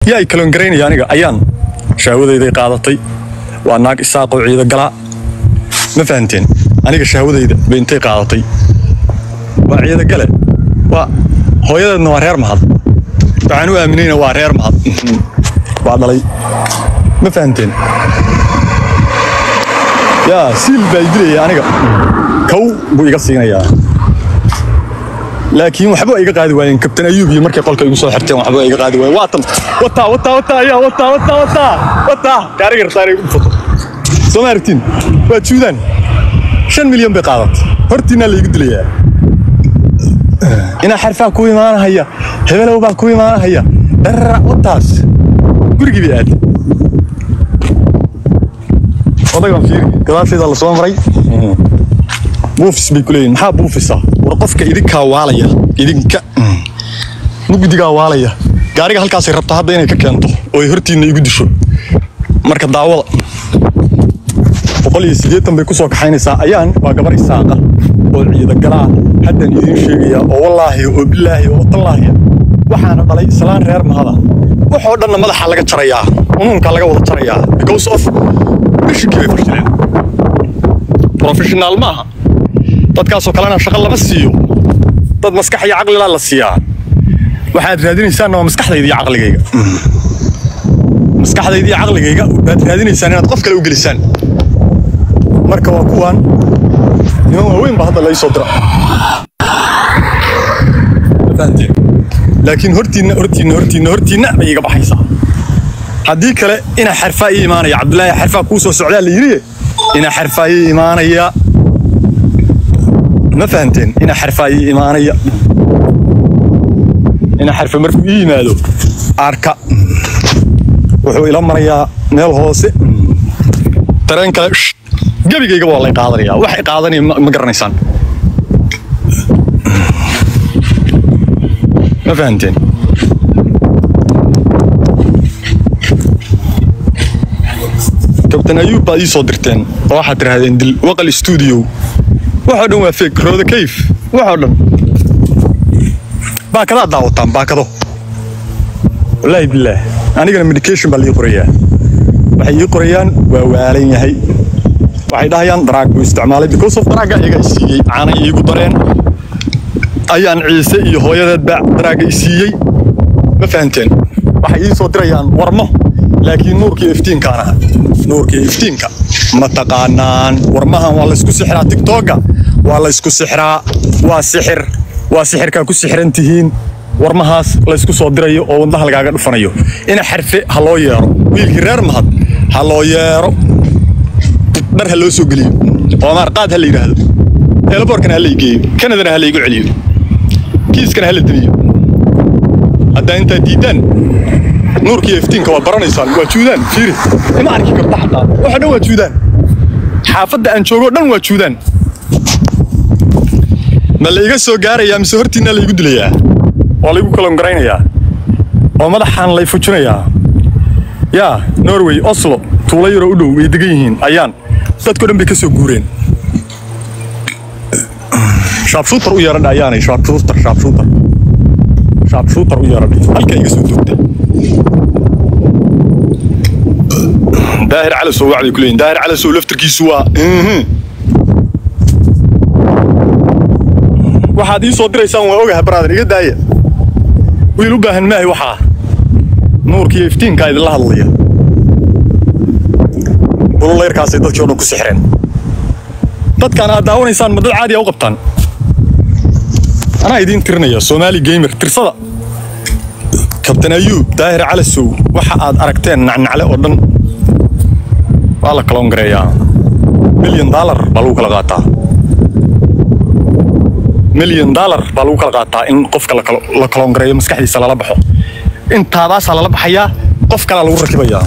yaa i kaloon garaynaya aniga ayaan shahwadayday qaadatay waa naag isaaqoo ciida galaa ma fahanteen aniga shahwadayda bay intay qaadatay waa ciida gale waa hooyadeedna waa reer mahad waxaan u aaminayna waa reer mahad waa dhalay ma fahanteen yaa siil baa idilaya aniga kow buu iga siinayaa laakiin waxba iga qaadi waayeen kabtan ayuub iyo markay qolka igu soo xirteen waxba iga qaadi waayeen waatan wataa wataa wataa ayaa wataa wataa wataa wataa gaariga rabtaan igu foto soo ma aragtiin waa juudaan shan milyan bay qaadatay hortiinaa laygu dilayaa inaa xarfaa ku imaanahaya hebelow baa ku imaanahaya dharara wataas gurigii bay aaday odaygan fiiri gadaasheeda la soo maray buufis bay ku leeyihin maxaa buufisa war qofka idinkaa waalaya idinka mugdigaa waalaya gaariga halkaasay rabtaa hadda inay ka keento oo ay hortiinna igu disho marka daawada boqol iyo siddeetan bay ku soo kaxaynaysaa ayaan waa gabar isaaqa oo ciida galaa haddaan idiin sheegayaa oo wallaahi oo bilaahi oo tallaahi waxaana dhalay islaan reer mahada waxoo dhanna madaxa laga jarayaa unuunka laga wada jarayaa because of mishinkii bay fashileen professionaal maaha dadkaasoo kalena shaqo lama siiyo dad maskax iyo caqlilaa la siiyaa waxaad raadinaysaanna waa maskaxdayda iyo caqligayga maskaxdayda iyo caqligayga baad raadinaysaan inaad qof kale u gelisaan marka waa kuwan niman waaweyn baa hadda laysoo dira fahanteen laakiin hortiinna hortiinna hortiinna hortiinna bay iga baxaysaa haddii kale inaa xarfaa ii imaanaya cabdulaahi xarfaa kuu soo socdaa la yidhi inaa xarfaa ii imaanaya ma fahanteen inaa xarfaa ii imaanaya inaa xarfa markuu ii yimaado arka wuxuu ila marayaa meel hoose tareen kale gebigayga waa lay qaadanaya waxay qaadanaya ma garanaysaan ma fahanteen kabtan ayuub baad ii soo dirteen oo waxaad tidhahdeen dil waqal stuudio waxoo dhan waa feeg rooda kayf waxoo dhan baakadaad daawataan baakado wallaahi bilaah anigana medication baa lii qorayaa waxay ii qorayaan waa waalan yahay waxay dhahayaan daraag buu isticmaalay because of daraagga iyaga i siiyey caanay iigu dareen ayaan ciise iyo hooyadeedba daraagga i siiyey ma fahanteen waxay ii soo dirayaan warmo laakiin nuurkii iftiinkaan aha nuurkii iftiinka ma taqaanaan warmahan waa laysku sixraa tigtooga waa laysku sixraa waa sixir waa sixirkaa ku sixiran tihiin warmahaas laysku soo dirayo oo wadnaha lagaaga dhufanayo ina xarfe ha loo yeero wiilkii reer mahad ha loo yeero dhar ha loo soo geliyo oo maarqaad ha la yidhaahdo eelaboorkana ha la igeeyo kanadana ha la igu celiyo kiiskana ha la deliyo haddaa intaad diiddaan nuurkiiyo iftiinka waa baranaysaan waa juudaan fiiri ima arki karta xataa waxa dhan waa juudaan xaafadda aan joogoo dhan waa juudaan ma la iga soo gaarayaa mise hortiinna la igu dilayaa waa laygu kalongaraynayaa oo madaxaan lay fujinayaa yaa norway oslo tuulo yaroo u dhow way degan yihiin ayaan dadko dhan bay ka soo guureen shaabshuutar u yeeradha ayaanay shaabshuutar shaabshuutar shaabshuutar u yeeradhay halkaa iga soo doogta daahir calasow wacday ku leeyihin daahir calasow laftarkiisu waa waxaad ii soo diraysaan waa ogaha braadan iga daaya wiil u baahan maahay waxaa nuurkiiyo iftiinkaa idinla hadlaya ululayrkaasay dadkii o dhan ku sixreen dadkaan aad daawanaysaan ma dad caadiya u qabtaan anaa idiin tirinaya soomaali geymer tirsada kabtan ayuub daahir calasow waxa aad aragteen nacnacle oo dhan waa la kaloongareeyaa milyan daalar baa lagu kala qaataa milyan daalar baa lagu kala qaataa in qofka la kaloongareeyo maskaxdiisa lala baxo intaadaasaa lala baxayaa qof kalaa lagu rakibayaa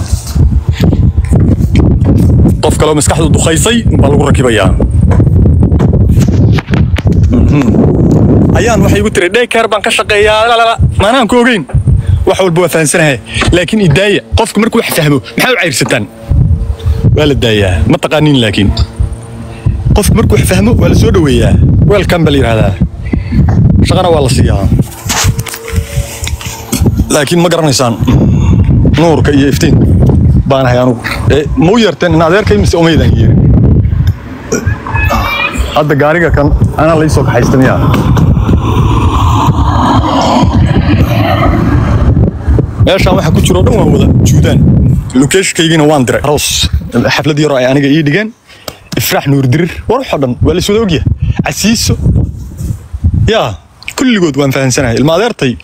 qof kaloo maskaxdu dukaysay baa lagu rakibayaa ayaan waxay igu tiri dhaykeer baan ka shaqeeyaa maanaan ku ogeyn wax walba waa fahansanahay laakiin idaaya qofka markuu wax fahmo maxaa u cayrsataan waa la daayaa ma taqaaniin laakiin qofka markuu wax fahmo waa la soo dhoweeyaa weelkan baa la yidhahdaa shaqana waa la siiyaa laakiin ma garanaysaan nuurka iyo iftiin baan ahay anugu ee ma u yeerteen in adeerkay mise umaydaan yeerin hadda gaariga kan anaa la isoo kaxaysta miyaa meeshaan waxa ku jiro o dhan waa wada juudaan lokeeshkaygina waan diray aroos xaflad yaroo ay aniga ii dhigeen ifraax nuur dirir war waxoo dhan waa la iswada ogyahay casiiso yaa kulligood waan fahansanahay ilma adeertay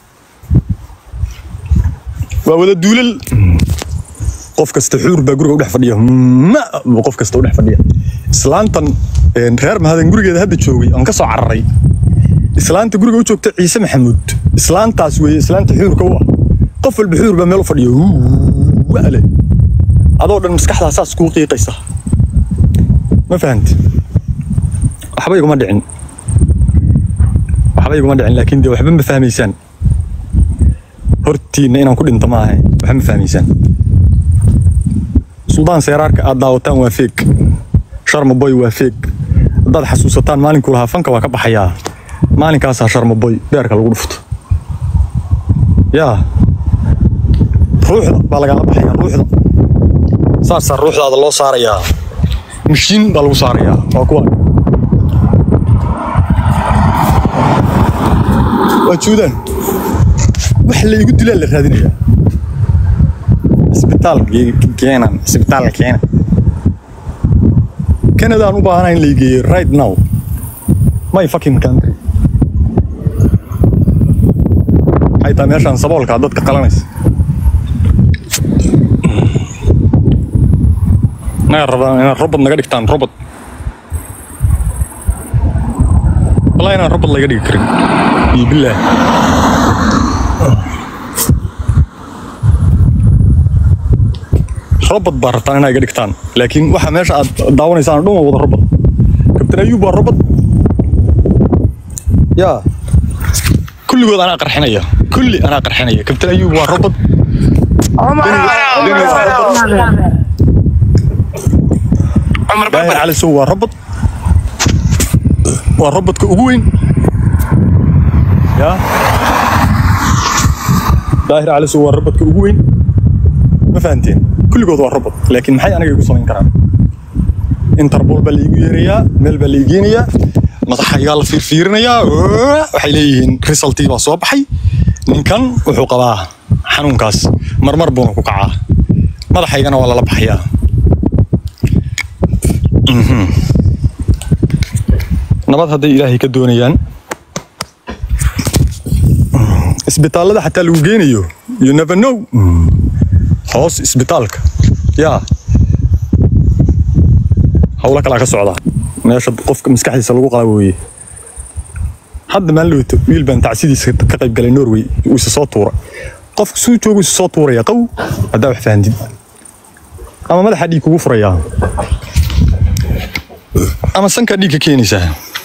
waa wada duulal qof kasta xuur baa guriga u dhex fadhiya ma buu qof kasta u dhex fadhiya islaantan een, reer mahadan gurigeeda hadda joogay aan ka soo cararay islaanta guriga u joogta ciise maxamuud islaantaas weeye islaanta xuurka u ah qof walba xuur baa meel u fadhiya wale adoo dhan maskaxdaa saas kuu qiiqaysa ma fahanti waxba iguma dhicin waxba iguma dhicin laakiin dee waxba ma fahmaysaan hortiinna inaan ku dhinto maaha waxba ma fahmaysaan suldaan seeraarka aad daawataan waa feeg sharma boy waa feeg haddaad xasuusataan maalinkuu lahaa fanka waa ka baxayaa maalinkaasaa sharma boy beerka lagu dhufto yaa ruuxda baa lagala baxayaa ruuxda saasaa ruuxdaada loo saarayaa mashiin baa lagu saarayaa waa kuwa waa juudaan wax la igu dilaa la raadinayaa isbitaal keenan isbitaal keenan canadaan u baahanahay in la igeeyo right now my fucking country maxay tahay meeshaan saboolkaa dadka qalanaysa naga rabaa inaad robot naga dhigtaan robot walaa inaan robot laga dhigi karin iyo bilaah robot baa rabtaan inaa iga dhigtaan laakiin waxa meesha aad daawanaysaan dhan waa wada robot kabtan ayuub waa robot yaa kulligood anaa qarxinaya kulli anaa qarxinaya kabtan ayuub waa robot daahir cali sow waa robot waa robotka ugu weyn yaa daahir cali sow waa robotka ugu weyn ma fahanteen kulligood waa robot laakiin maxay aniga igu samayn karaan interpol baa laigu yeerayaa meel baa la igeenayaa madaxaygaa la fiirfiirinayaa waxay leeyihiin resultii baa soo baxay ninkan wuxuu qabaa xanuunkaas marmar buuna ku kacaa madaxaygana waa lala baxayaa Mhm. nabad hadday ilaahay ka doonayaan isbitaallada xataa lagu geenayo you never know hoos isbitaalka yaa howlo kalaa ka socda meesha qofka maskaxdiisa lagu qala weeye hadda maan looto wiil baan tacsidiisa ka qayb galay norway uu isa soo tuura qofka suu joogu isa soo tuuraya qaw haddaa wax fahantid ama madaxa dhiig kugu furayaa ama sankaa dhiig ka keenaysaa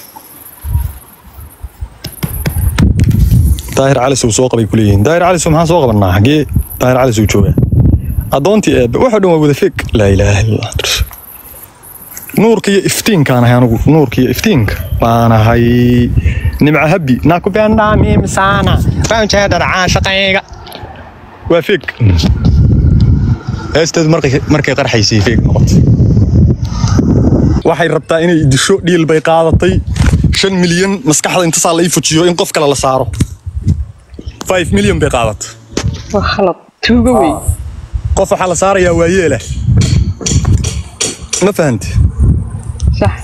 daahir calisow soo qabay ku leeyihiin daahir calisow maxaan soo qabanaa xagee daahir calisow jooga addoontii eebbe waxa dhan waa wada feeg laa ilaaha illallah nuurka iyo iftiinkaan ahay anugu nuurka iyo iftiinka baan ahay nimca habbi nakupenda mimi sana banjeedhar caashaqayga waa feeg heesteedu markay markay qarxaysay feeg noqotay waxay rabtaa inay disho dhiil bay qaadatay shan milyan maskaxda intasaa la ii fujiyo in qof kale la saaro five milyan bay qaadatay waa khalad tuugo wey qof waxaa la saarayaa waa yeela ma fahanti sax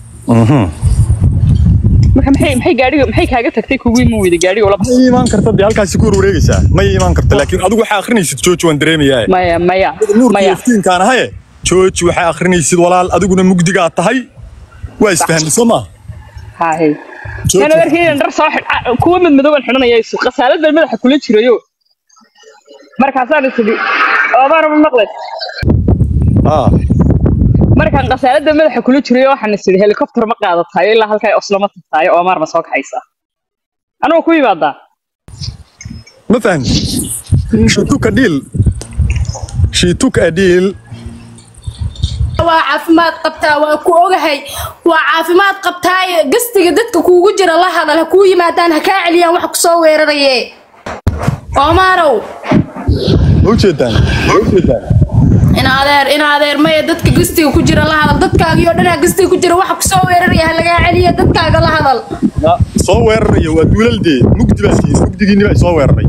marka maxay maxay gaadhiga maxay kaaga tagtay kugu iman weyda gaadhiga ula ma iimaan karta dee halkaasi ku warwareegaysaa ma iimaan karta laakiin adigu waxaa akhrinaysid jooji waan dareemayaa maya maya nuurka maya iftiinkaan ahaye jooji waxaa akhrinaysid walaal adiguna mugdigaa tahay waa isfahanti soo maa hahay Jooji. nana warkaydan dhar soo xidh ah, kuwa mid madooban xidhanaya isu khasaalad baan madaxa kula jirayo markaasaan isidhi oobaana ma maqlay aa markaan khasaalada madaxa kula jirayo waxaan isidhi helikobter ma qaadatayo ilaa halkaa oslama tagtaayo oomaar ma soo kaxaysa anugu ku yimaadaa ma fahanti she took a deal she took a deal waa caafimaad qabtaa waa ku ogahay waa caafimaad qabtaaye gastiga dadka kuugu jira la hadal ha kuu yimaadaan ha kaa celiyaan wax kusoo weeraraye oomaanow ma ujeedaan ma ujeedaan in adeer in adeer maya dadka gastiga ku jira la hadal dadkaagii oo dhanaa gastiga ku jira waxa kusoo weeraraya ha lagaa celiya dadkaaga la hadal Na- soo weeraraya waa duulaldee mugdi baa iskiis mugdigiinni baa soo weeraray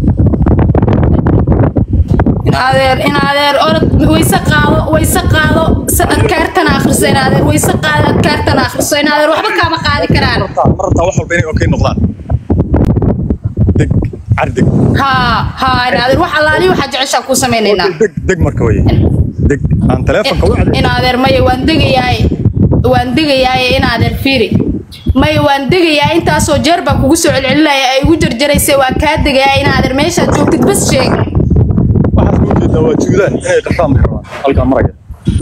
in adeer in adeer orod wayse qaado wayse qaado si adkaartana akhriso in adeer wayse qaado adkaartana akhriso in adeer waxba kaama qaadi karaan ma rabtaa wax walba inay okay noqdaan deg cardeg haa haa in adeer wax allaali waxaa jeceshaa kuu samaynaynaa deg deg marka weye deg aan taleefonka u in adeer maya waan degayaay waan degayaay in adeer fiiri maya waan degayaa intaasoo jeer baa kugu soo celcelinaya ay igu jarjaraysay waa kaa degayaa in adeer meeshaad joogtid bas sheeg waxaad ku ujeedaa waa juudaan inay qashaan bay rabaan halkaa maraya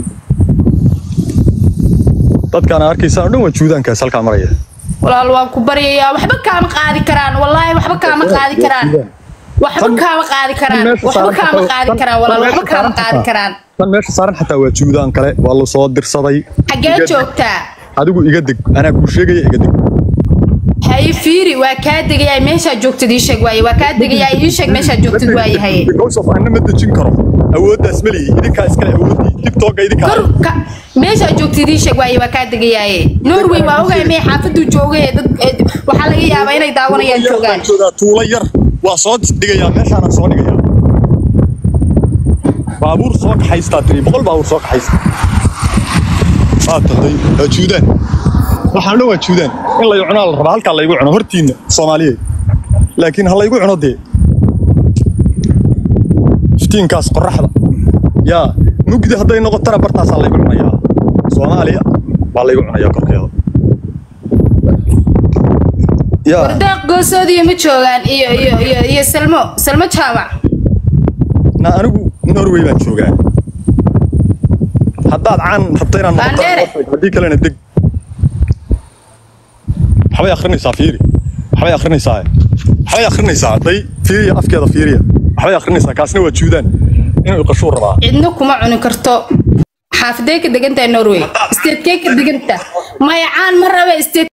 dadkaan arkaysaan oo dhan waa juudaankaas halkaa maraya walaal waan ku baryayaa waxba kaama qaadi karaan wallaahi waxba kaama qaadi karaan waxba kaama qaadi karaan waxba kaama qaadi karaan walaal waxba kaama qaadi karaan tan meesha saaran xataa waa juudaan kale waa la soo dirsaday xaggee joogtaa adigu iga deg anaa kuu sheegaya iga deg haye fiiri waa kaa degayaa meeshaa joogtid ii sheeg waaye waa kaa degayaa ii sheeg meeshaa joogtid waaye haye because of anna ma dejin karo awooddaas ma lihi idinkaa iskale awooddii tiktoka idinkaa kor ka meeshaa joogtid ii sheeg waaye waa kaa degayaaye norway waa ogahay mee xaafaduu joogay dad eh, waxaa laga yaabaa inay daawanayaan joogaan joogaa tuulo yar waa soo dhigayaa meeshaana soo dhigayaa baabuur soo kaxaystaa tiri boqol baabuur soo kaxaysta waa tahay waa juudaan waxaan dhan waa juudaan in la cunaa la rabaa halkaa laygu cuno hortiinna soomaaliyeed laakiin ha laygu cuno dee iftiinkaas qoraxda yaa mugdi hadday noqotana bartaasaa laygu cunayaa soomaaliya baa laygu cunayaa korkeeda yaa wardaaq goosoodiyo ma joogaan iyo iyo iyo iyo salmo salmo jaamac na anigu norway baan joogaa haddaad caan rabta inaan noqoto Baandheere. haddii kalena deg waxbay akhrinaysaa fiiri waxbay akhrinaysaa waxbay akhrinaysaa hadday fiiriya afkeeda fiiriya waxbay akhrinaysaa kaasna waa juudaan inuu qashuu rabaa cidna kuma cuni karto xaafadee ka degantahay norway isteedkee ka deganta maya caan ma raba isteed